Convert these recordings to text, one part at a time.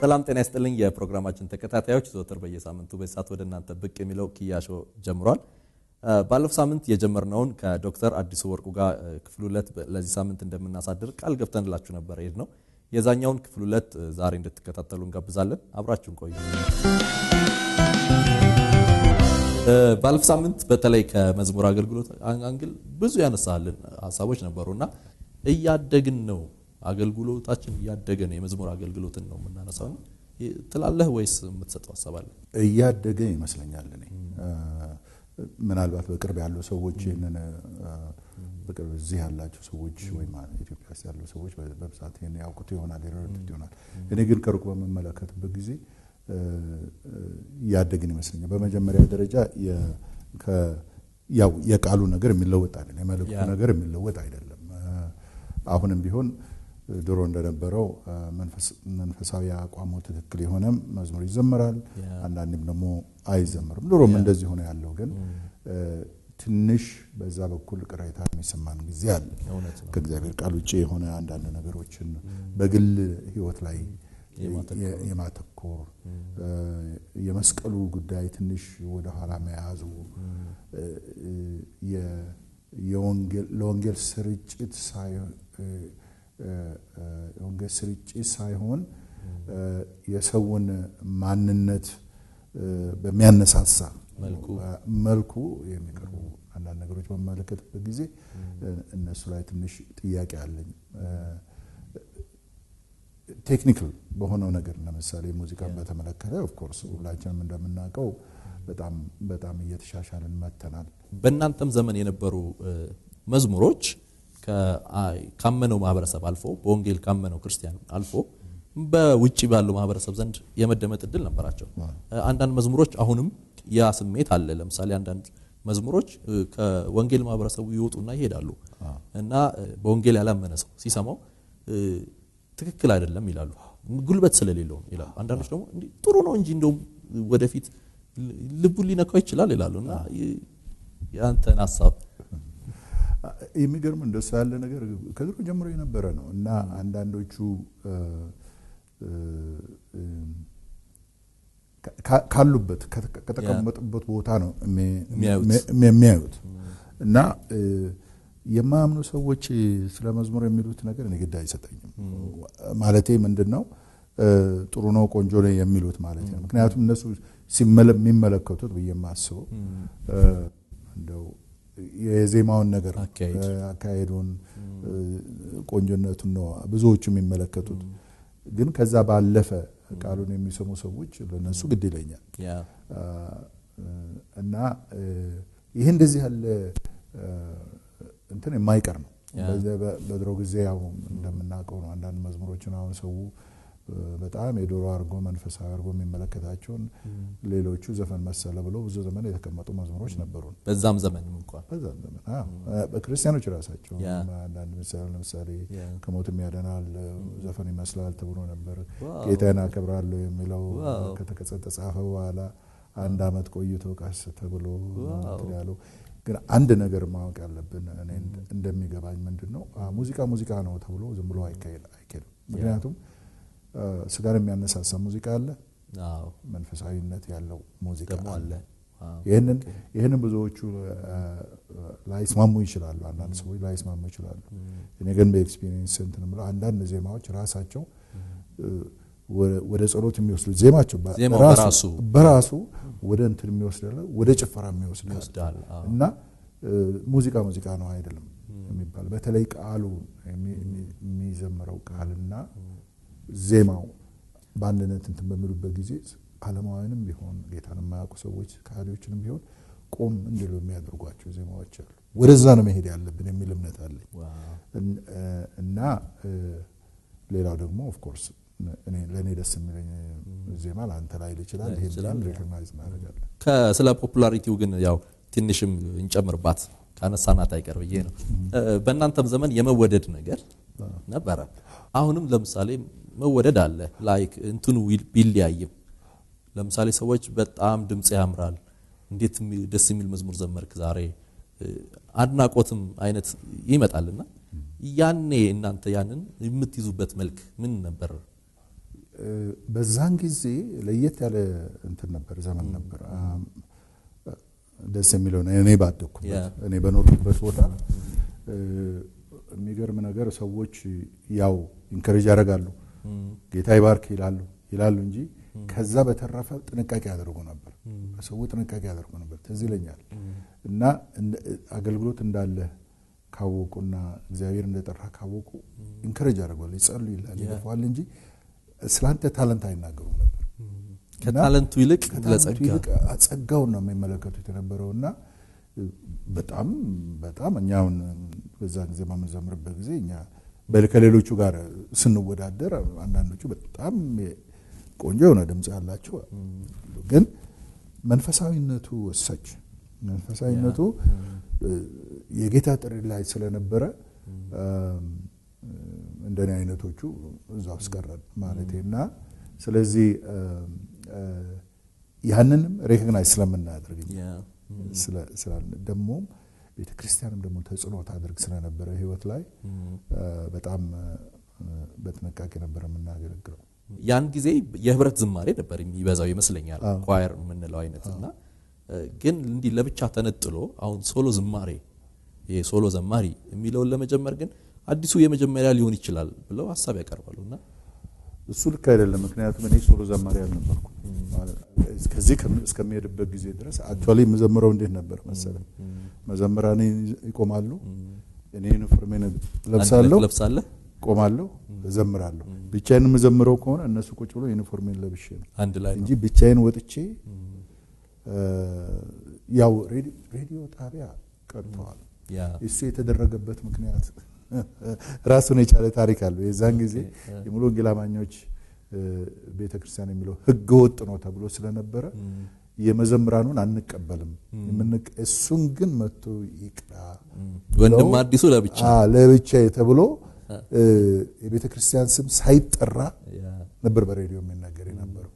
ሰላም ጤና ይስጥልኝ የፕሮግራማችን ተከታታዮች፣ ዘወትር በየሳምንቱ በሰዓት ወደ እናንተ ብቅ የሚለው ኪያሾ ጀምሯል። ባለፈው ሳምንት የጀመርነውን ከዶክተር አዲሱ ወርቁ ጋር ክፍል ሁለት ለዚህ ሳምንት እንደምናሳድር ቃል ገብተንላችሁ ነበር ሄድ ነው። የዛኛውን ክፍል ሁለት ዛሬ እንድትከታተሉ እንጋብዛለን። አብራችሁን ቆዩ። ባለፈው ሳምንት በተለይ ከመዝሙር አገልግሎት አንግል ብዙ ያነሳልን ሀሳቦች ነበሩና እያደግን ነው አገልግሎታችን እያደገ ነው። የመዝሙር አገልግሎትን ነው የምናነሳው ትላለህ ወይስ የምትሰጠው ሀሳብ አለ? እያደገ ይመስለኛል። እኔ ምናልባት በቅርብ ያሉ ሰዎች ይህንን በቅርብ እዚህ ያላቸው ሰዎች ወይም ኢትዮጵያ ውስጥ ያሉ ሰዎች በብዛት ይህን ያውቁት ይሆናል ይረዱት ይሆናል። እኔ ግን ከሩቅ በምመለከትበት ጊዜ እያደግን ይመስለኛል። በመጀመሪያ ደረጃ ያው የቃሉ ነገር የሚለወጥ አይደለም፣ የመልእክቱ ነገር የሚለወጥ አይደለም። አሁንም ቢሆን ድሮ እንደነበረው መንፈሳዊ አቋሙ ትክክል የሆነ መዝሙር ይዘመራል፣ አንዳንድም ደግሞ አይዘመርም። ድሮም እንደዚህ ሆነ ያለው ግን ትንሽ በዛ በኩል ቅሬታ የሚሰማን ጊዜ አለ። ከእግዚአብሔር ቃል ውጭ የሆነ አንዳንድ ነገሮችን በግል ሕይወት ላይ የማተኮር የመስቀሉ ጉዳይ ትንሽ ወደኋላ መያዙ ለወንጌል ስርጭት የወንጌል ስርጭት ሳይሆን የሰውን ማንነት በሚያነሳሳ መልኩ የሚቀርቡ አንዳንድ ነገሮች በመመለከትበት ጊዜ እነሱ ላይ ትንሽ ጥያቄ አለኝ። ቴክኒካል በሆነው ነገር ለምሳሌ ሙዚቃን በተመለከተ ኦፍኮርስ ሁላችንም እንደምናውቀው በጣም በጣም እየተሻሻልን መጥተናል። በእናንተም ዘመን የነበሩ መዝሙሮች ካመነው ማህበረሰብ አልፎ በወንጌል ካመነው ክርስቲያን አልፎ በውጭ ባለው ማህበረሰብ ዘንድ የመደመጥ እድል ነበራቸው። አንዳንድ መዝሙሮች አሁንም ያ ስሜት አለ። ለምሳሌ አንዳንድ መዝሙሮች ከወንጌል ማህበረሰቡ ይወጡና ይሄዳሉ እና በወንጌል ያላመነ ሰው ሲሰማው ትክክል አይደለም ይላሉ። ጉልበት ስለሌለው ይላሉ። አንዳንዶች ደግሞ ጥሩ ነው እንጂ እንደውም ወደፊት ልቡን ሊነካው ይችላል ይላሉ። እና የአንተን ሀሳብ የሚገርም እንደሱ ያለ ነገር ከድሮ ጀምሮ የነበረ ነው እና አንዳንዶቹ ካሉበት ከተቀመጡበት ቦታ ነው የሚያዩት እና የማያምኑ ሰዎች ስለ መዝሙር የሚሉት ነገር እኔ ግድ አይሰጠኝም። ማለቴ ምንድን ነው ጥሩ ነው ቆንጆ ነው የሚሉት ማለት ነው። ምክንያቱም እነሱ የሚመለከቱት ብዬ የማስበው እንደው የዜማውን ነገር አካሄዱን፣ ቆንጆነቱን ነው ብዙዎቹ የሚመለከቱት። ግን ከዛ ባለፈ ቃሉን የሚሰሙ ሰዎች ለነሱ ግድ ይለኛል እና ይህ እንደዚህ ያለ እንትን የማይቀር ነው። በድሮ ጊዜ ያው እንደምናውቀው ነው። አንዳንድ መዝሙሮችን አሁን ሰው በጣም የዶሮ አድርጎ መንፈሳዊ አድርጎ የሚመለከታቸውን ሌሎቹ ዘፈን መሰለ ብለው ብዙ ዘመን የተቀመጡ መዝሙሮች ነበሩ። በዛም ዘመን እንኳን በዛም ዘመን በክርስቲያኖች ራሳቸው አንዳንድ ምሳሌ ለምሳሌ ከሞትም ያደናል ዘፈን ይመስላል ተብሎ ነበር። ጌታን አከብራለሁ የሚለው ከተጻፈ በኋላ አንድ ዓመት ቆይቶ ቀስ ተብሎ ያለው ግን አንድ ነገር ማወቅ ያለብን እኔ እንደሚገባኝ ምንድን ነው ሙዚቃ ሙዚቃ ነው ተብሎ ዝም ብሎ አይኬድም። ምክንያቱም ስጋን የሚያነሳሳ ሙዚቃ አለ፣ መንፈሳዊነት ያለው ሙዚቃ አለ። ይህንን ብዙዎቹ ላይስማሙ ይችላሉ፣ አንዳንድ ሰዎች ላይስማሙ ይችላሉ። እኔ ግን በኤክስፒሪየንስ እንትን የምለው አንዳንድ ዜማዎች ራሳቸው ወደ ጸሎት የሚወስዱት ዜማቸው በራሱ ወደ እንትን የሚወስድ ወደ ጭፈራ የሚወስድ እና ሙዚቃ ሙዚቃ ነው አይደለም የሚባል በተለይ ቃሉ የሚዘምረው ቃልና ዜማው በአንድነት እንትን በሚሉበት ጊዜ ዓለማውያንም ቢሆን ጌታን የማያውቁ ሰዎች ከሃዲዎችንም ቢሆን ቆም እንዲሉ የሚያደርጓቸው ዜማዎች አሉ። ወደዛ ነው መሄድ ያለብን የሚል እምነት አለኝ እና ሌላው ደግሞ ኦፍኮርስ ለእኔ ደስ የሚለኝ ዜማ ለአንተ ላይ ይችላል። ይሄን ሪኮግናይዝ እናደርጋለን። ስለ ፖፑላሪቲው ግን ያው ትንሽም እንጨምርባት ካነሳናት አይቀር ብዬ ነው። በእናንተም ዘመን የመወደድ ነገር ነበረ። አሁንም ለምሳሌ መወደድ አለ። ላይክ እንትኑ ቢለያይም ለምሳሌ ሰዎች በጣም ድምፅ ያምራል፣ እንዴት ደስ የሚል መዝሙር ዘመርክ ዛሬ፣ አድናቆትም አይነት ይመጣልና ያኔ እናንተ ያንን የምትይዙበት መልክ ምን ነበር? በዛን ጊዜ ለየት ያለ እንትን ነበር፣ ዘመን ነበር። ደስ የሚለው እኔ ባደግኩበት እኔ በኖርኩበት ቦታ የሚገርም ነገር ሰዎች ያው ኢንከሬጅ ያደርጋሉ፣ ጌታ ይባርክ ይላሉ ይላሉ እንጂ ከዛ በተረፈ ጥንቃቄ ያደርጉ ነበር። ሰው ጥንቃቄ ያደርጉ ነበር። ትዝ ይለኛል እና አገልግሎት እንዳለ ካወቁና እግዚአብሔር እንደጠራ ካወቁ ኢንከሬጅ ያደርጓል፣ ይጸሉ ይላል ይለፈዋል እንጂ ስለአንተ ታለንት አይናገሩም ነበር። ከታለንቱ ይልቅ ይልቅ ጸጋውን ነው የሚመለከቱት የነበረው እና በጣም በጣም እኛውን በዛ ጊዜ በምንዘምርበት ጊዜ እኛ ከሌሎቹ ጋር ስንወዳደር አንዳንዶቹ በጣም ቆንጆ የሆነ ድምፅ ያላቸው ግን መንፈሳዊነቱ ወሳች መንፈሳዊነቱ የጌታ ጥሪ ላይ ስለነበረ እንደኔ አይነቶቹ እዛ ውስጥ ቀረን ማለት እና ስለዚህ ያንንም ሬኮግናይዝ ስለምናደርግ ደግሞም ቤተ ክርስቲያንም ደግሞ ተጽዕኖ ታደርግ ስለነበረ ህይወት ላይ በጣም በጥንቃቄ ነበር የምናገለግለው። ያን ጊዜ የህብረት ዝማሬ ነበር የሚበዛው ይመስለኛል፣ ኳየር የምንለው አይነት እና ግን እንዲህ ለብቻ ተነጥሎ አሁን ሶሎ ዝማሬ ይሄ ሶሎ ዘማሪ የሚለውን ለመጀመር ግን አዲሱ የመጀመሪያ ሊሆን ይችላል ብለው ሀሳብ ያቀርባሉ እና እሱ ልክ አይደለም። ምክንያቱም እኔ ሶሎ ዘማሪ አልነበርኩ። ከዚህ እስከሚሄድበት ጊዜ ድረስ አክቹዋሊ የምዘምረው እንዴት ነበር መሰለ፣ መዘምራን ይቆማሉ፣ እኔ ዩኒፎርሜን ለብሳለሁ፣ ለብሳለህ፣ ቆማለሁ፣ እዘምራለሁ። ብቻዬን የምዘምረው ከሆነ እነሱ ቁጭ ብሎ ዩኒፎርሜን ለብሼ ነው አንድ ላይ እንጂ ብቻዬን ወጥቼ ያው ሬዲዮ ጣቢያ ቀርተዋል። እሱ የተደረገበት ምክንያት ራሱን የቻለ ታሪክ አለው። የዛን ጊዜ የሙሉ ወንጌል አማኞች ቤተ ክርስቲያን የሚለው ሕገ ወጥ ነው ተብሎ ስለነበረ የመዘምራኑን አንቀበልም፣ እሱን ግን መጥቶ ይቅራ ወንድም አዲሱ ለብቻ ለብቻ ተብሎ የቤተ ክርስቲያን ስም ሳይጠራ ነበር በሬዲዮ የሚናገር የነበረው።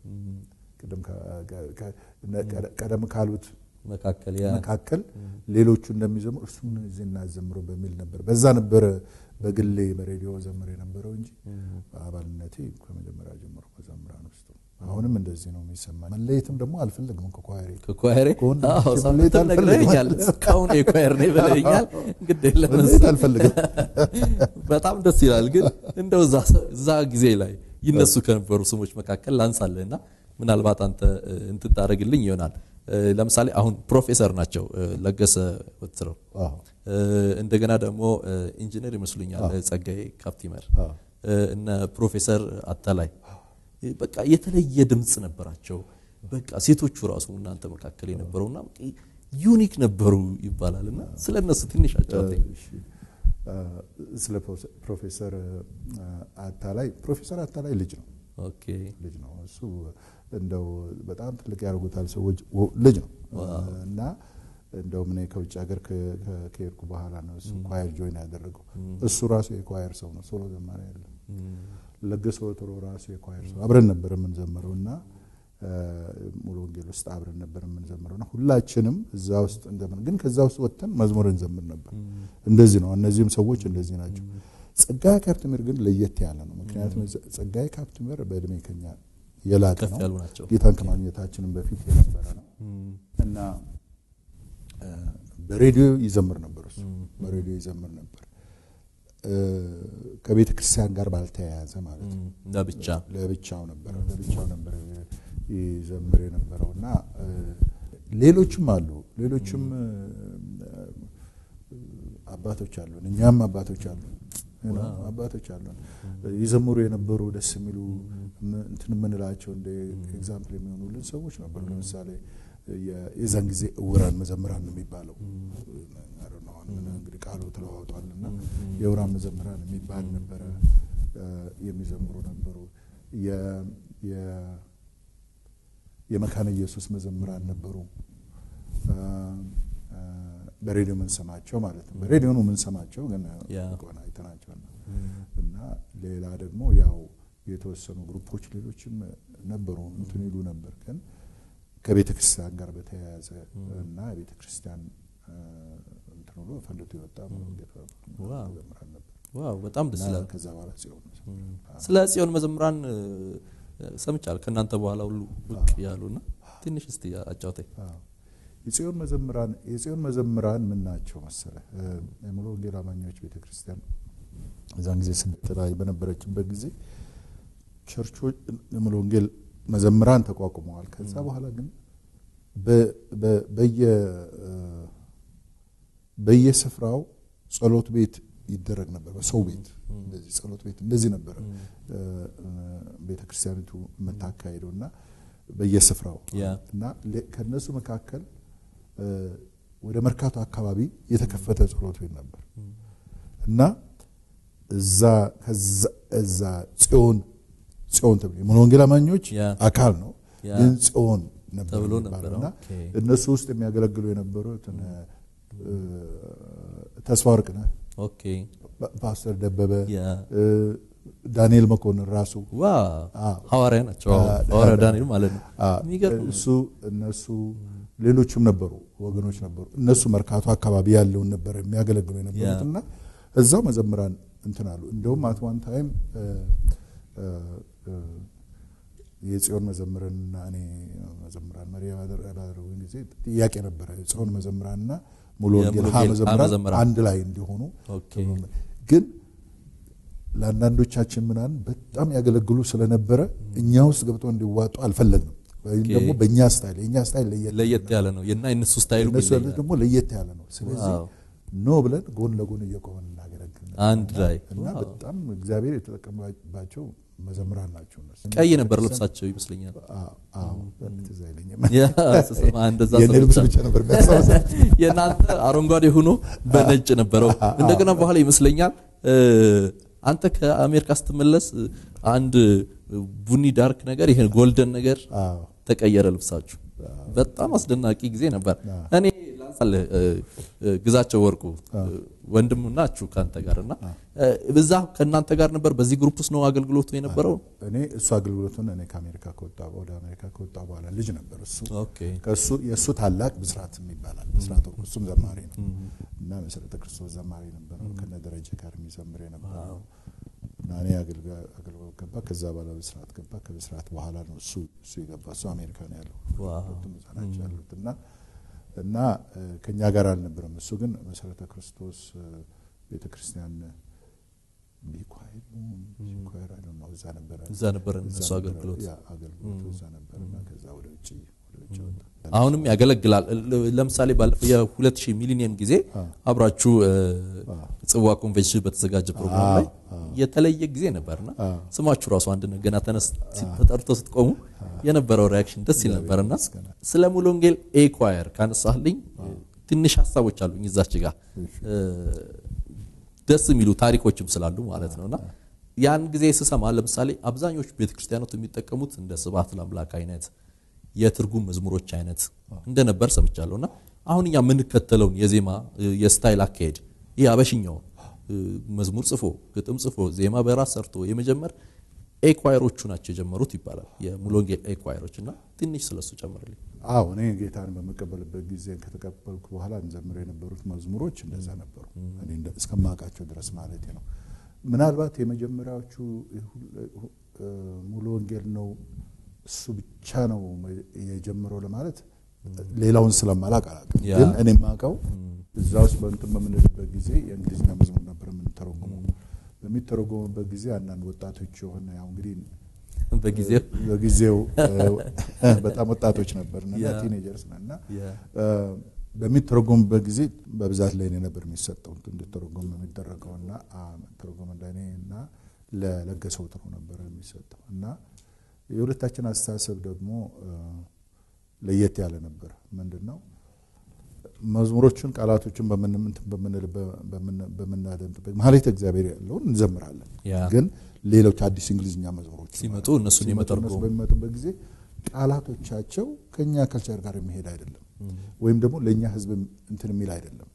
ቀደም ካሉት መካከል መካከል ሌሎቹ እንደሚዘምሩ እርሱም እዚህ እናዘምረው በሚል ነበር። በዛ ነበረ በግሌ በሬዲዮ ዘምር የነበረው እንጂ በአባልነቴ ከመጀመሪያ ጀምሮ መዘምራን ውስጥ አሁንም እንደዚህ ነው የሚሰማኝ። መለየትም ደግሞ አልፈልግም ከኳየሬ ከኳየሬ ነግረኛል። እስካሁን የኳየር ነኝ ብለኛል። እንግዲህ መለየት አልፈልግም። በጣም ደስ ይላል። ግን እንደው እዛ ጊዜ ላይ ይነሱ ከነበሩ ስሞች መካከል ላንሳለህና ምናልባት አንተ እንትን ታደርግልኝ ይሆናል። ለምሳሌ አሁን ፕሮፌሰር ናቸው ለገሰ ወትረው፣ እንደገና ደግሞ ኢንጂነር ይመስሉኛል ጸጋዬ ካፕቲመር፣ እነ ፕሮፌሰር አታላይ በቃ የተለየ ድምፅ ነበራቸው። በቃ ሴቶቹ ራሱ እናንተ መካከል የነበረውና ዩኒክ ነበሩ ይባላል እና ስለ እነሱ ትንሽ አጫውተኝ። ስለ ፕሮፌሰር አታላይ ፕሮፌሰር አታላይ ልጅ ነው ኦኬ ልጅ ነው እሱ እንደው በጣም ትልቅ ያደርጉታል ሰዎች ልጅ ነው እና እንደውም እኔ ከውጭ ሀገር ከሄድኩ በኋላ ነው እሱ ኳየር ጆይን ያደረገው። እሱ ራሱ የኳየር ሰው ነው፣ ሶሎ ዘማሪ አይደለም። ለገሰ ወትሮ ራሱ የኳየር ሰው አብረን ነበር የምንዘምረው እና ሙሉ ወንጌል ውስጥ አብረን ነበር የምንዘምረው እና ሁላችንም እዛ ውስጥ እንዘምር፣ ግን ከዛ ውስጥ ወጥተን መዝሙር እንዘምር ነበር። እንደዚህ ነው። እነዚህም ሰዎች እንደዚህ ናቸው። ጸጋዬ ካፕቲመር ግን ለየት ያለ ነው። ምክንያቱም ጸጋዬ ካፕቲመር በእድሜ ከኛ የላቀ ከፍ ያሉ ናቸው። ነው። ጌታን ከማግኘታችንም በፊት የነበረ ነው እና በሬዲዮ ይዘምር ነበር። እሱ በሬዲዮ ይዘምር ነበር ከቤተ ክርስቲያን ጋር ባልተያያዘ ማለት ነው። ለብቻ ለብቻው ነበረ ለብቻው ነበረ ይዘምር የነበረው እና ሌሎችም አሉ ሌሎችም አባቶች አሉን እኛም አባቶች አሉን አባቶች አሉን ይዘምሩ የነበሩ ደስ የሚሉ እንትን የምንላቸው እንደ ኤግዛምፕል የሚሆኑልን ሰዎች ነበሩ። ለምሳሌ የዛን ጊዜ እውራን መዘምራን ነው የሚባለው እንግዲህ ቃሉ ተለዋውጧል እና የእውራን መዘምራን የሚባል ነበረ። የሚዘምሩ ነበሩ። የመካነ ኢየሱስ መዘምራን ነበሩ። በሬዲዮ የምንሰማቸው ማለት ነው። በሬዲዮ ነው የምንሰማቸው፣ ግን ቆና አይተናቸዋል። እና ሌላ ደግሞ ያው የተወሰኑ ግሩፖች ሌሎችም ነበሩ እንትን ይሉ ነበር፣ ግን ከቤተ ክርስቲያን ጋር በተያያዘ እና የቤተ ክርስቲያን እንትን ብሎ ፈልቶ የወጣ መዘምራን ነበር። ዋው በጣም ደስ ይላል። ከዛ በኋላ ጽዮን ስለ ጽዮን መዘምራን ሰምቻለሁ ከእናንተ በኋላ ሁሉ ብቅ ያሉና ትንሽ እስቲ አጫውተኝ። የጽዮን መዘምራን የጽዮን መዘምራን ምን ናቸው መሰለ? የሙሉ ወንጌል አማኞች ቤተክርስቲያን እዛን ጊዜ ስደት ላይ በነበረችበት ጊዜ ቸርቾች የሙሉ ወንጌል መዘምራን ተቋቁመዋል። ከዛ በኋላ ግን በየስፍራው ጸሎት ቤት ይደረግ ነበር። በሰው ቤት እንደዚህ ጸሎት ቤት እንደዚህ ነበረ ቤተክርስቲያኒቱ የምታካሄደው እና በየስፍራው እና ከነሱ መካከል ወደ መርካቶ አካባቢ የተከፈተ ጸሎት ቤት ነበር እና እዛ እዛ ጽዮን ጽዮን ተብሎ የሙሉ ወንጌል አማኞች አካል ነው፣ ግን ጽዮን ነበር እና እነሱ ውስጥ የሚያገለግሉ የነበሩት ተስፋ ወርቅነህ፣ ፓስተር ደበበ፣ ዳንኤል መኮንን ራሱ ሐዋርያ ናቸው። ሐዋርያ ዳንኤል ማለት ነው። እሱ እነሱ ሌሎችም ነበሩ ወገኖች ነበሩ። እነሱ መርካቶ አካባቢ ያለውን ነበር የሚያገለግሉ የነበሩት እና እዛው መዘምራን እንትን አሉ። እንደውም አት ዋን ታይም የጽዮን መዘምርንና እኔ መዘምራን መሪ ባደረጉኝ ጊዜ ጥያቄ ነበረ። የጽዮን መዘምራንና ሙሉ ወንጌል ሀ መዘምራን አንድ ላይ እንዲሆኑ ግን ለአንዳንዶቻችን ምናን በጣም ያገለግሉ ስለነበረ እኛ ውስጥ ገብተው እንዲዋጡ አልፈለግንም። ወይም ደግሞ በእኛ ስታይል የእኛ ስታይል ለየት ያለ ነው እና የነሱ ስታይል ደግሞ ለየት ያለ ነው። ስለዚህ ኖ ብለን ጎን ለጎን እየቆመን እናገለግል አንድ ላይ እና በጣም እግዚአብሔር የተጠቀመባቸው መዘምራን ናቸው። እነሱ ቀይ ነበር ልብሳቸው ይመስለኛል። ትዝ አይለኝም። የኔ ልብስ ብቻ ነበር የሚያስታውሰው። የእናንተ አረንጓዴ ሆኖ በነጭ ነበረው። እንደገና በኋላ ይመስለኛል አንተ ከአሜሪካ ስትመለስ አንድ ቡኒ ዳርክ ነገር ይሄ ጎልደን ነገር ተቀየረ ልብሳችሁ። በጣም አስደናቂ ጊዜ ነበር። እኔ ላንሳልህ ግዛቸው ወርቁ ወንድም ናችሁ ከአንተ ጋር እና በዛ ከእናንተ ጋር ነበር። በዚህ ግሩፕ ውስጥ ነው አገልግሎቱ የነበረው። እኔ እሱ አገልግሎቱን እኔ ከአሜሪካ ከወጣ ወደ አሜሪካ ከወጣ በኋላ ልጅ ነበር እሱ ከእሱ የእሱ ታላቅ ብስራት ይባላል። ብስራት ወርቁ እሱም ዘማሪ ነው እና መሰረተ ክርስቶስ ዘማሪ ነበር ከነ ደረጀ ጋር የሚዘምር የነበረው እና እኔ አገልግሎት ገባ። ከዛ በኋላ ብስራት ገባ። ከብስራት በኋላ ነው እሱ እሱ የገባ። እሱ አሜሪካ ነው ያለው። ሁለቱም እዛ ናቸው ያሉት እና እና ከኛ ጋር አልነበረም። እሱ ግን መሰረተ ክርስቶስ ቤተ ክርስቲያን ቢኳይር ቢኳይር አይ ነው እዛ ነበረ እዛ ነበረ እሱ አገልግሎት አገልግሎቱ እዛ ነበረ እና ከዛ ወደ ውጭ ወደ ውጭ ወጣ። አሁንም ያገለግላል። ለምሳሌ ባለፈው የሁለት ሺህ ሚሊኒየም ጊዜ አብራችሁ ጽዋ ኮንቬንሽን በተዘጋጀ ፕሮግራም ላይ የተለየ ጊዜ ነበርና ስማችሁ ራሱ አንድ ነው። ገና ተነስ ተጠርቶ ስትቆሙ የነበረው ሪያክሽን ደስ ይል ነበርና ስለ ሙሉ ወንጌል ኤኳየር ካነሳልኝ ትንሽ ሀሳቦች አሉኝ እዛች ጋር ደስ የሚሉ ታሪኮችም ስላሉ ማለት ነውና ያን ጊዜ ስሰማ ለምሳሌ አብዛኞቹ ቤተክርስቲያኖት የሚጠቀሙት እንደ ስብሐት ለአምላክ አይነት የትርጉም መዝሙሮች አይነት እንደነበር ሰምቻለሁ እና አሁን እኛ የምንከተለውን የዜማ የስታይል አካሄድ ይህ አበሽኛውን መዝሙር ጽፎ ግጥም ጽፎ ዜማ በራስ ሰርቶ የመጀመር ኤኳየሮቹ ናቸው የጀመሩት ይባላል የሙሉ ወንጌል ኤኳየሮች እና ትንሽ ስለሱ ጨምርልኝ አዎ እኔ ጌታን በመቀበልበት ጊዜ ከተቀበልኩ በኋላ እንዘምር የነበሩት መዝሙሮች እንደዛ ነበሩ እኔ እስከማውቃቸው ድረስ ማለት ነው ምናልባት የመጀመሪያዎቹ ሙሉ ወንጌል ነው እሱ ብቻ ነው የጀምረው ለማለት ሌላውን ስለማላቅ አላውቅም። ግን እኔ የማውቀው እዛ ውስጥ በእንትን በምንልበት ጊዜ የእንግሊዝኛ መዝሙር ነበር የምንተረጉመው። በሚተረጎምበት ጊዜ አንዳንድ ወጣቶች የሆነ ያው እንግዲህ በጊዜው በጊዜው በጣም ወጣቶች ነበር እና ቲኔጀርስ እና በሚተረጎምበት ጊዜ በብዛት ለእኔ ነበር የሚሰጠው እንድተረጎም የሚደረገው እና ተረጎም ለእኔ እና ለለገሰው ጥሩ ነበር የሚሰጠው እና የሁለታችን አስተሳሰብ ደግሞ ለየት ያለ ነበር። ምንድን ነው መዝሙሮቹን ቃላቶችን በምናደምጥበት ማህሌተ እግዚአብሔር ያለውን እንዘምራለን። ግን ሌሎች አዲስ እንግሊዝኛ መዝሙሮች ሲመጡ እነሱን የመተርጎም በሚመጡበት ጊዜ ቃላቶቻቸው ከኛ ከልቸር ጋር የሚሄድ አይደለም፣ ወይም ደግሞ ለእኛ ህዝብ እንትን የሚል አይደለም።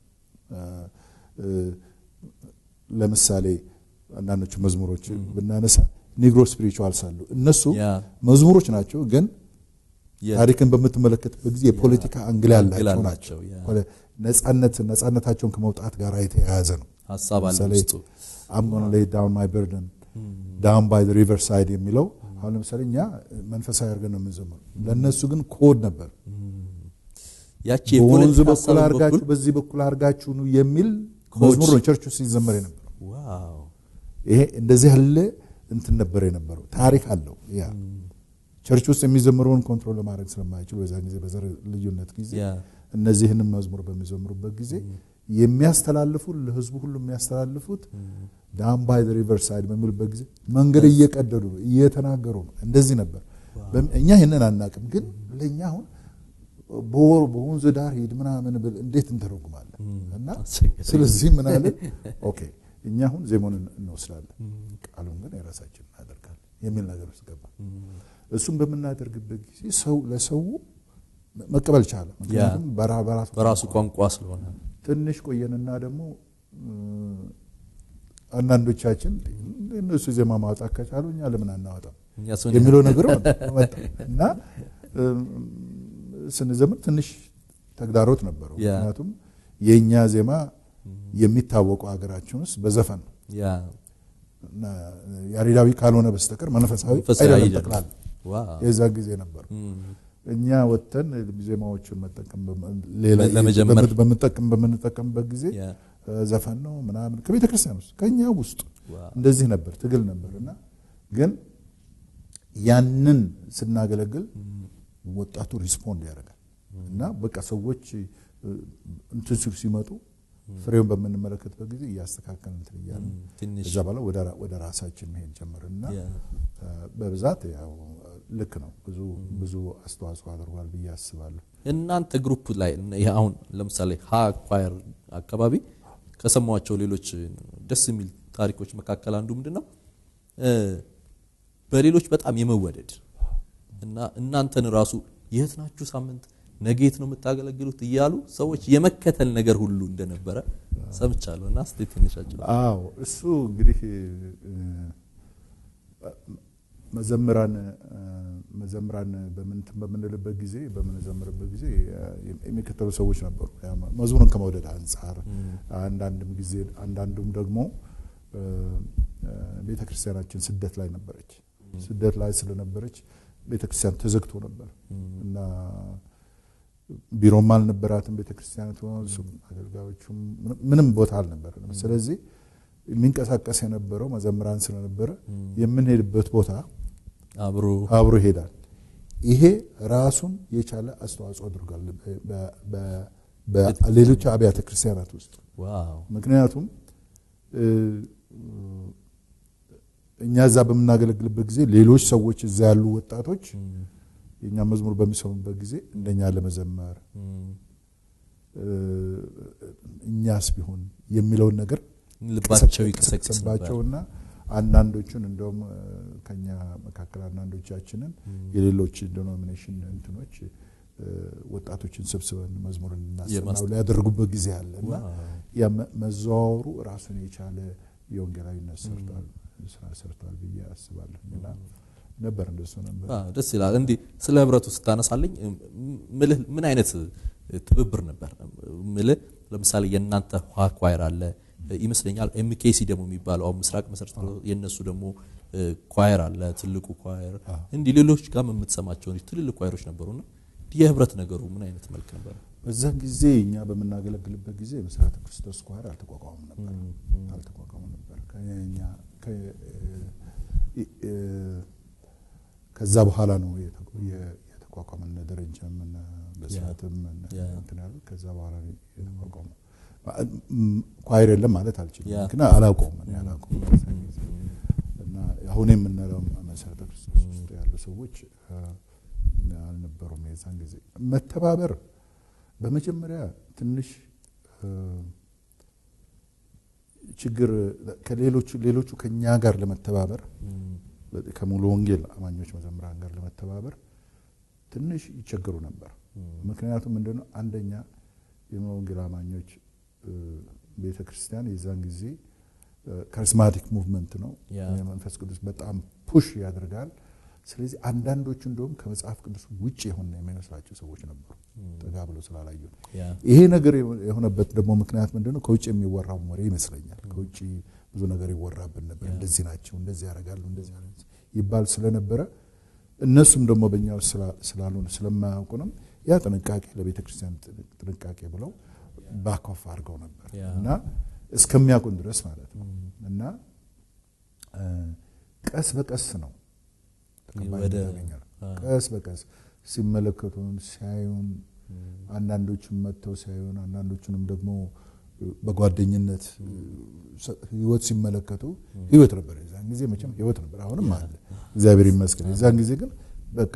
ለምሳሌ አንዳንዶቹ መዝሙሮች ብናነሳ ኒግሮ ስፒሪቹዋልስ አሉ። እነሱ መዝሙሮች ናቸው፣ ግን ታሪክን በምትመለከትበት ጊዜ የፖለቲካ አንግል ያላቸው ናቸው። ነጻነት ነጻነታቸውን ከመውጣት ጋር የተያያዘ ነው። ሀሳብ አለ ውስጡ። አም ጎና ሌይ ዳውን ማይ በርደን ዳውን ባይ ዘ ሪቨር ሳይድ የሚለው አሁን ለምሳሌ እኛ መንፈሳዊ አድርገን ነው የምንዘምረው፣ ለእነሱ ግን ኮድ ነበር። ያቺ በወንዙ የፖለቲካ በኩል ሀሳብ አድርጋችሁ በኩል በዚህ በኩል አድርጋችሁ ነው የሚል ኮድ። መዝሙር ነው ቸርች ውስጥ ሲዘመር የነበረው። ዋው ይሄ እንደዚህ ያለ እንትን ነበር የነበረው። ታሪክ አለው። ያ ቸርች ውስጥ የሚዘምረውን ኮንትሮል ለማድረግ ስለማይችሉ በዛን ጊዜ በዘር ልዩነት ጊዜ ያ እነዚህንም መዝሙር በሚዘምሩበት ጊዜ የሚያስተላልፉ ለህዝቡ ሁሉ የሚያስተላልፉት ዳም ባይ ሪቨር ሳይድ በሚሉበት ጊዜ መንገድ እየቀደዱ ነው፣ እየተናገሩ ነው። እንደዚህ ነበር። በም- እኛ ይህንን አናቅም፣ ግን ለእኛ አሁን በወር በወንዝ ዳር ሂድ ምናምን ብል እንዴት እንተረጉማለን? እና አስቸጋሪ። ስለዚህ ምን አለ ኦኬ እኛ አሁን ዜማውን እንወስዳለን፣ ቃሉን ግን የራሳችን እናደርጋለን የሚል ነገር ውስጥ ገባ። እሱም በምናደርግበት ጊዜ ሰው ለሰው መቀበል ቻለ። ምክንያቱም በራ- በራሱ በራሱ ቋንቋ ስለሆነ ትንሽ ቆየንና ደግሞ እ፣ አንዳንዶቻችን እነሱ ዜማ ማውጣት ከቻሉ እኛ ለምን አናወጣም እኛስ ምን የሚለው ነገር መጣ እና እ፣ ስንዘምር ትንሽ ተግዳሮት ነበረው። ያ። ምክንያቱም የእኛ ዜማ የሚታወቀው ሀገራችን ውስጥ በዘፈን ነው ያ እና ያሬዳዊ ካልሆነ በስተቀር መንፈሳዊ መንፈሳዊ አይደለም አይደለም። ጠቅላላ ዋው የዛ ጊዜ ነበሩ። እም፣ እኛ ወጥተን ዜማዎቹን መጠቀም በመ- ሌላ ለመጀመር በምት- በምንጠቀም በምንጠቀምበት ጊዜ ያ እ፣ ዘፈን ነው ምናምን ከቤተ ክርስቲያን ውስጥ ከኛ ውስጥ ዋው እንደዚህ ነበር፣ ትግል ነበር እና ግን ያንን ስናገለግል ወጣቱ ሪስፖንድ ያደርጋል እና በቃ ሰዎች እ፣ እንትን ሲሉ ሲመጡ ፍሬውን በምንመለከትበት ጊዜ እያስተካከል እንትን እያለ እም፣ ትንሽ እዛ በኋላ ወደ ራ- ወደ ራሳችን መሄድ ጀመርን እና ያ እ፣ በብዛት ያው ልክ ነው ብዙ ብዙ አስተዋጽኦ አድርጓል ብዬ አስባለሁ። እናንተ ግሩፕ ላይ ይሄ አሁን ለምሳሌ ሀ ኳየር አካባቢ ከሰማኋቸው ሌሎች ደስ የሚል ታሪኮች መካከል አንዱ ምንድን ነው እ፣ በሌሎች በጣም የመወደድ እና እናንተን ራሱ የት ናችሁ ሳምንት ነገ የት ነው የምታገለግሉት እያሉ ሰዎች የመከተል ነገር ሁሉ እንደነበረ ሰምቻለሁ እና እስቲ ትንሽ አጭሩ። አዎ እሱ እንግዲህ እ፣ መዘምራን እ፣ መዘምራን በምንትን በምንልበት ጊዜ በምንዘምርበት ጊዜ እ፣ የሚከተሉ ሰዎች ነበሩ። ያ መዝሙርን ከመውደድ አንጻር አንዳንድም ጊዜ አንዳንዱም ደግሞ እ፣ እ፣ ቤተ ክርስቲያናችን ስደት ላይ ነበረች። ስደት ላይ ስለነበረች ቤተ ክርስቲያን ተዘግቶ ነበር እና ቢሮም አልነበራትም ቤተ ክርስቲያኒቱ፣ እሱም አገልጋዮቹም ምንም- ምንም ቦታ አልነበረንም። ስለዚህ የሚንቀሳቀስ የነበረው መዘምራን ስለነበረ የምንሄድበት ቦታ አብሮ አብሮ ይሄዳል። ይሄ ራሱን የቻለ አስተዋጽኦ አድርጓል በ- በ- በሌሎች አብያተ ክርስቲያናት ውስጥ ዋው ምክንያቱም እ፣ እኛ እዛ በምናገለግልበት ጊዜ ሌሎች ሰዎች እዛ ያሉ ወጣቶች የእኛ መዝሙር በሚሰሙበት ጊዜ እንደኛ ለመዘመር እም፣ እ፣ እኛስ ቢሆን የሚለውን ነገር ልባቸው ይቀሰቅስ ነበር። ቀሰቀሰባቸውና አንዳንዶቹን እንደውም እ፣ ከኛ መካከል አንዳንዶቻችንን የሌሎች ዲኖሚኔሽን እንትኖች እ፣ ወጣቶችን ሰብስበን መዝሙርን እናሰማው የማስ- ሊያደርጉበት ጊዜ አለ እና ዋው ያ መ- መዘዋወሩ ራሱን የቻለ የወንጌላዊነት ሰርቷል ስራ ሰርቷል ብዬ አስባለሁ። እና ነበር እንደሱ ነበር። አዎ፣ ደስ ይላል። እንዲህ ስለ ህብረቱ ስታነሳልኝ እም፣ ምልህ ምን አይነት ትብብር ነበር ምልህ? ለምሳሌ የእናንተ ውሃ ኳየር አለ ይመስለኛል። ኤምኬሲ ደግሞ የሚባለው አሁን ምስራቅ መሰረት የእነሱ ደግሞ እ፣ ኳየር አለ ትልቁ ኳየር። እንዲህ ሌሎች ጋር የምትሰማቸው ትልልቅ ኳየሮች ነበሩና የህብረት ነገሩ ምን አይነት መልክ ነበር? በዛን ጊዜ እኛ በምናገለግልበት ጊዜ መሰረተ ክርስቶስ ኳየር አልተቋቋሙም ነበር አልተቋቋሙም ነበር። ከኛ ከ- እ- እ- ከዛ በኋላ ነው የተ- የ- የተቋቋመ እነ ደረጃም እነ በስራትም እነ ያ። እንትን ያሉት ከዛ በኋላ ነው የተቋቋመው። ም- ኳየር የለም ማለት አልችልም፣ ያ። ግን አላውቀውም እኔ አላውቀውም በዛን ጊዜ። እና አሁን የምንለው መሰረተ ክርስቶስ ውስጥ ያሉ ሰዎች አ፣ አልነበሩም የዛን ጊዜ መተባበር በመጀመሪያ ትንሽ እ፣ ችግር ከሌሎቹ ሌሎቹ ከኛ ጋር ለመተባበር ከሙሉ ወንጌል አማኞች መዘምራን ጋር ለመተባበር ትንሽ ይቸገሩ ነበር። ምክንያቱም ምንድነው አንደኛ የሙሉ ወንጌል አማኞች ቤተ ክርስቲያን የዛን ጊዜ ካሪስማቲክ ሙቭመንት ነው። ያ። የመንፈስ ቅዱስ በጣም ፑሽ ያደርጋል። ስለዚህ አንዳንዶቹ እንደውም ከመጽሐፍ ቅዱስ ውጭ የሆነ የሚመስላቸው ሰዎች ነበሩ፣ ጠጋ ብለው ስላላዩ። ያ ይሄ ነገር የሆነበት ደግሞ ምክንያት ምንድነው? ከውጭ የሚወራው ወሬ ይመስለኛል። ከውጭ ብዙ ነገር ይወራብን ነበር። እንደዚህ ናቸው፣ እንደዚህ ያደርጋሉ፣ እንደዚህ ያደርጋሉ። ይባል ስለነበረ እነሱም ደግሞ በእኛ ውስጥ ስላልሆነ ስለማያውቁንም ያ ጥንቃቄ ለቤተ ክርስቲያን ጥንቃቄ ብለው ባኮፍ አድርገው ነበር እና እስከሚያውቁን ድረስ ማለት ነው እና ቀስ በቀስ ነው ተቀባይነት ያገኛል። ቀስ በቀስ ሲመለከቱን ሲያዩን፣ አንዳንዶቹም መጥተው ሲያዩን፣ አንዳንዶቹንም ደግሞ በጓደኝነት ህይወት ሲመለከቱ ህይወት ነበር። የዛን ጊዜ መቼም ህይወት ነበር፣ አሁንም አለ እግዚአብሔር ይመስገን። የዛን ጊዜ ግን በቃ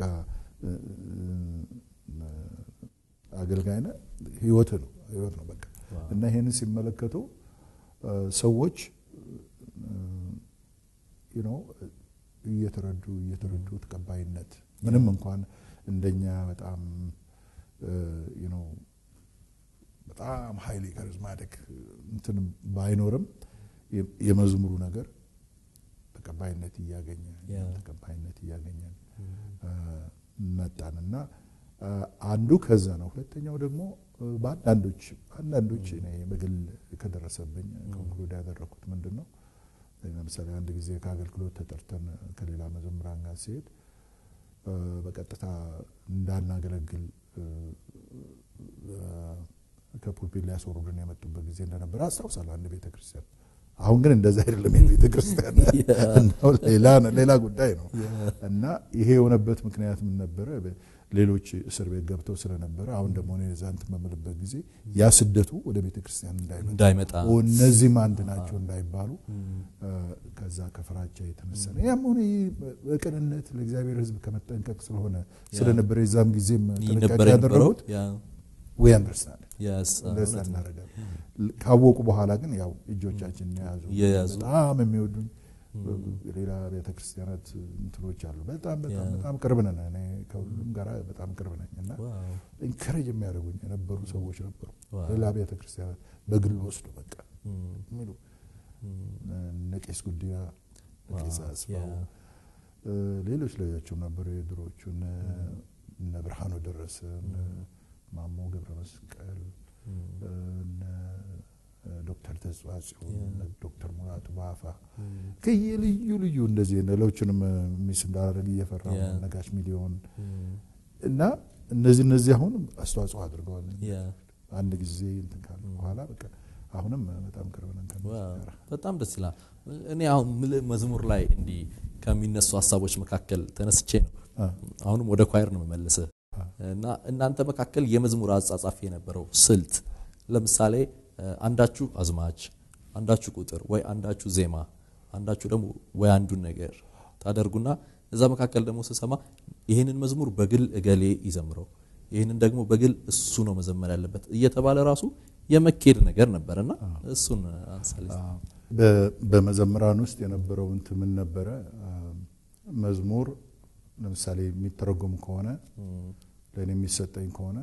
አገልጋይ ነህ ህይወት ነው ህይወት ነው በቃ እና ይሄንን ሲመለከቱ ሰዎች ነው እየተረዱ እየተረዱ ተቀባይነት ምንም እንኳን እንደኛ በጣም ነው በጣም ሀይሊ ካሪዝማቲክ እንትን ባይኖርም የመዝሙሩ ነገር ተቀባይነት እያገኘ ተቀባይነት እያገኘን መጣን እና አንዱ ከዛ ነው። ሁለተኛው ደግሞ በአንዳንዶች አንዳንዶች እኔ በግል ከደረሰብኝ ኮንክሉድ ያደረኩት ምንድን ነው ለምሳሌ አንድ ጊዜ ከአገልግሎት ተጠርተን ከሌላ መዘምራን ጋር ሲሄድ በቀጥታ እንዳናገለግል ከፑልፒት ሊያስወርዱን የመጡበት ጊዜ እንደነበረ አስታውሳለሁ። አንድ ቤተ ክርስቲያን አሁን ግን እንደዛ አይደለም። የቤተ ክርስቲያን ሌላ ጉዳይ ነው እና ይሄ የሆነበት ምክንያት ምን ነበረ? ሌሎች እስር ቤት ገብተው ስለነበረ አሁን ደግሞ እኔ እዛ እንትን በምልበት ጊዜ ያ ስደቱ ወደ ቤተ ክርስቲያን እንዳይመጣ እነዚህም አንድ ናቸው እንዳይባሉ ከዛ ከፍራቻ የተነሳ ነው። ያም ሆነ በቅንነት ለእግዚአብሔር ሕዝብ ከመጠንቀቅ ስለሆነ ስለነበረ የዛም ጊዜም ጥንቃቄ ያደረጉት ወይ አንደርስታንድ አንደርስታንድ እናደርጋለን። ካወቁ በኋላ ግን ያው እጆቻችን የያዙ በጣም የሚወዱኝ ሌላ ቤተ ክርስቲያናት እንትኖች አሉ። በጣም በጣም በጣም ቅርብ ነን። እኔ ከሁሉም ጋር በጣም ቅርብ ነኝ እና ኢንከሬጅ የሚያደርጉኝ የነበሩ ሰዎች ነበሩ። ሌላ ቤተ ክርስቲያናት በግል ወስዶ በቃ የሚሉ እነ ቄስ ጉዲያ፣ ቄስ አስፋው፣ ሌሎች ሌሎችም ነበሩ የድሮዎቹ እነ ብርሃኑ ደረሰ፣ ማሞ ገብረ መስቀል ዶክተር ተጽዋጽዮን ዶክተር ሙላቱ ባፋ ከየልዩ ልዩ እንደዚህ ሌሎችንም ሚስ እንዳደረግ እየፈራ ነጋሽ ሚሊዮን እና እነዚህ እነዚህ አሁን አስተዋጽኦ አድርገዋል። አንድ ጊዜ እንትን ካለ በኋላ በቃ አሁንም በጣም ቅርብ ነን። በጣም ደስ ይላል። እኔ አሁን መዝሙር ላይ እንዲህ ከሚነሱ ሀሳቦች መካከል ተነስቼ ነው አሁንም ወደ ኳየር ነው የምመልስህ እና እናንተ መካከል የመዝሙር አጻጻፊ የነበረው ስልት ለምሳሌ አንዳችሁ አዝማች፣ አንዳችሁ ቁጥር ወይ አንዳችሁ ዜማ፣ አንዳችሁ ደግሞ ወይ አንዱን ነገር ታደርጉና እዛ መካከል ደግሞ ስሰማ ይህንን መዝሙር በግል እገሌ ይዘምረው፣ ይህንን ደግሞ በግል እሱ ነው መዘመር ያለበት እየተባለ ራሱ የመኬድ ነገር ነበርና እሱን አንሳሌ። በመዘምራን ውስጥ የነበረው እንትን ምን ነበረ? መዝሙር ለምሳሌ የሚተረጎም ከሆነ ለእኔ የሚሰጠኝ ከሆነ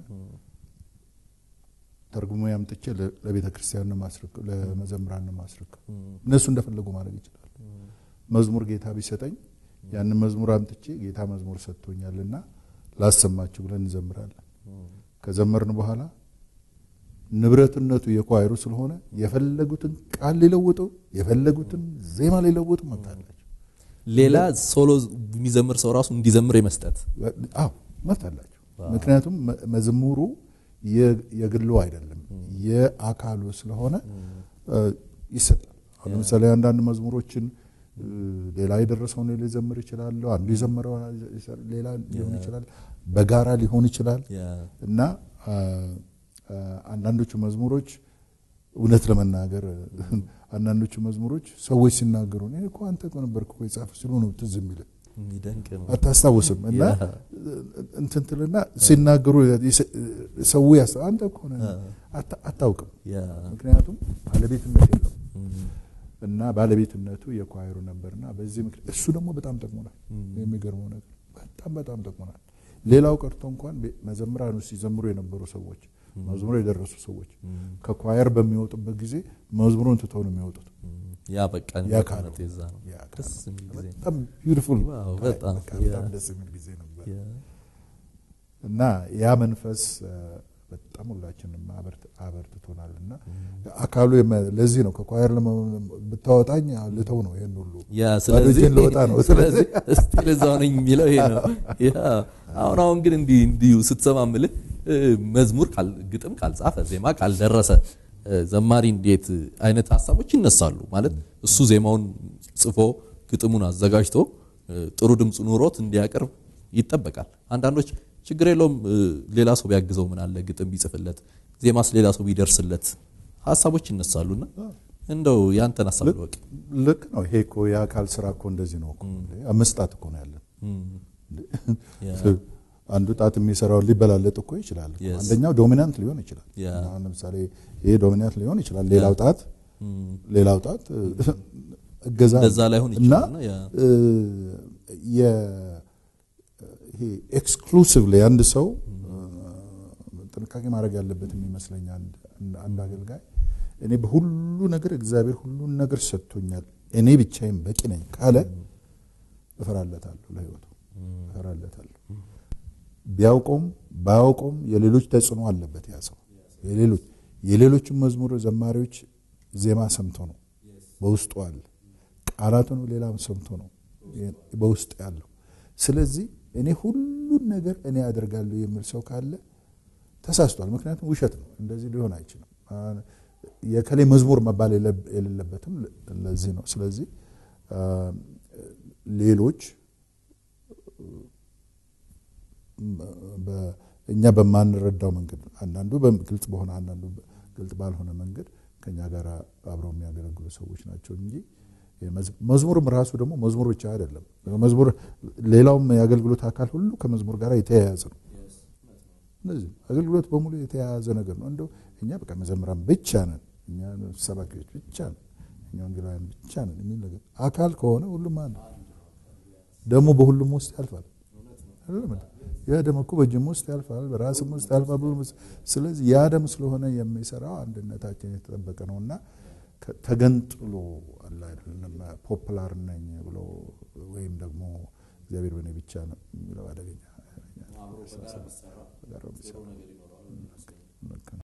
ተርጉሞ ያምጥቼ ለቤተ ክርስቲያን ማስረክ ለመዘምራን ማስረክ እነሱ እንደፈለጉ ማድረግ ይችላል። መዝሙር ጌታ ቢሰጠኝ ያንን መዝሙር አምጥቼ ጌታ መዝሙር ሰጥቶኛልና ላሰማችሁ ብለን እንዘምራለን። ከዘመርን በኋላ ንብረትነቱ የኳይሩ ስለሆነ የፈለጉትን ቃል ሊለውጡ የፈለጉትን ዜማ ሊለውጡ መብት አላቸው። ሌላ ሶሎ የሚዘምር ሰው ራሱ እንዲዘምር የመስጠት አዎ መብት አላቸው። ምክንያቱም መዝሙሩ የግሉ አይደለም የአካሉ ስለሆነ ይሰጣል። አሁን ለምሳሌ አንዳንድ መዝሙሮችን ሌላ የደረሰውን ሊዘምር ይችላል። አንዱ የዘመረው ሌላ ሊሆን ይችላል። በጋራ ሊሆን ይችላል እና አንዳንዶቹ መዝሙሮች እውነት ለመናገር አንዳንዶቹ መዝሙሮች ሰዎች ሲናገሩ እኔ እኮ አንተ እኮ ነበርክ እኮ የጻፈው ሲሉ ነው ትዝ የሚልህ አታስታውስም እና እንትን ትልና ሲናገሩ ሰው ያስ አንተ እኮ ነህ አታውቅም። ምክንያቱም ባለቤትነት የለው እና ባለቤትነቱ የኳይሩ ነበርና በዚህ ምክንያት እሱ ደግሞ በጣም ጠቅሞናል። የሚገርመው ነገር በጣም በጣም ጠቅሞናል። ሌላው ቀርቶ እንኳን መዘምራን ውስጥ ሲዘምሩ የነበሩ ሰዎች መዝሙሩ የደረሱ ሰዎች ከኳየር በሚወጡበት ጊዜ መዝሙሩን ትተው ነው የሚወጡት። ያ በቃ ያ ካለ የዛ ነው ደስ የሚል ጊዜ በጣም ቢዩቲፉል በጣም በጣም ደስ የሚል ጊዜ ነበር እና ያ መንፈስ በጣም ሁላችንም አበርትቶናል እና አካሉ ለዚህ ነው ከኳየር ብታወጣኝ ልተው ነው ይህን ሁሉ ስለዚህ ልወጣ ነው ስለዚህ እስቲል እዛው ነኝ የሚለው ይሄ ነው። አሁን አሁን ግን እንዲህ እንዲሁ ስትሰማ ምልህ መዝሙር ግጥም ካልጻፈ ዜማ ካልደረሰ ዘማሪ እንዴት አይነት ሀሳቦች ይነሳሉ። ማለት እሱ ዜማውን ጽፎ ግጥሙን አዘጋጅቶ ጥሩ ድምፅ ኑሮት እንዲያቀርብ ይጠበቃል። አንዳንዶች ችግር የለውም ሌላ ሰው ቢያግዘው ምን አለ ግጥም ቢጽፍለት ዜማስ ሌላ ሰው ቢደርስለት ሀሳቦች ይነሳሉና እንደው ያንተን ሀሳብ ልወቅ። ልክ ነው። ይሄ እኮ የአካል ስራ እኮ እንደዚህ ነው እኮ አምስት ጣት እኮ ነው ያለን። አንዱ ጣት የሚሰራውን ሊበላለጥ እኮ ይችላል። አንደኛው ዶሚናንት ሊሆን ይችላል። አሁን ለምሳሌ ይሄ ዶሚናንት ሊሆን ይችላል። ሌላው ጣት ሌላው ጣት እገዛ እንደዛ ላይሆን እና ይችላል። ያ ይሄ ኤክስክሉሲቭሊ አንድ ሰው ጥንቃቄ ማድረግ ያለበት የሚመስለኝ አንድ አገልጋይ እኔ በሁሉ ነገር እግዚአብሔር ሁሉን ነገር ሰጥቶኛል፣ እኔ ብቻዬን በቂ ነኝ ካለ እፈራለታለሁ፣ ለህይወቱ እፈራለታለሁ። ቢያውቀውም ባያውቀውም የሌሎች ተጽዕኖ አለበት ያ ሰው። የሌሎች የሌሎችን መዝሙር ዘማሪዎች ዜማ ሰምቶ ነው በውስጡ አለ። ቃላቱን ሌላም ሰምቶ ነው በውስጥ ያለው። ስለዚህ እኔ ሁሉን ነገር እኔ አደርጋለሁ የሚል ሰው ካለ ተሳስቷል። ምክንያቱም ውሸት ነው፣ እንደዚህ ሊሆን አይችልም። የከሌ መዝሙር መባል የሌለበትም ለዚህ ነው። ስለዚህ ሌሎች እኛ በማንረዳው መንገድ አንዳንዱ ግልጽ በሆነ አንዳንዱ ግልጽ ባልሆነ መንገድ ከኛ ጋር አብረው የሚያገለግሉ ሰዎች ናቸው እንጂ መዝሙርም ራሱ ደግሞ መዝሙር ብቻ አይደለም። መዝሙር ሌላውም የአገልግሎት አካል ሁሉ ከመዝሙር ጋር የተያያዘ ነው። እነዚህ አገልግሎት በሙሉ የተያያዘ ነገር ነው። እንደው እኛ በቃ መዘምራን ብቻ ነን፣ እኛ ሰባኪዎች ብቻ ነን፣ እኛ ወንጌላውያን ብቻ ነን የሚል ነገር አካል ከሆነ ሁሉም አንድ ደግሞ በሁሉም ውስጥ ያልፋል። ያ ደም እኮ በጅም ውስጥ ያልፋል፣ በራስም ውስጥ ያልፋል። ስለዚህ ያ ደም ስለሆነ የሚሰራው አንድነታችን የተጠበቀ ነው እና ተገንጥሎ አለ አይደለም ፖፕላር ነኝ ብሎ ወይም ደግሞ እግዚአብሔር በእኔ ብቻ ነው የሚለው አደገኛ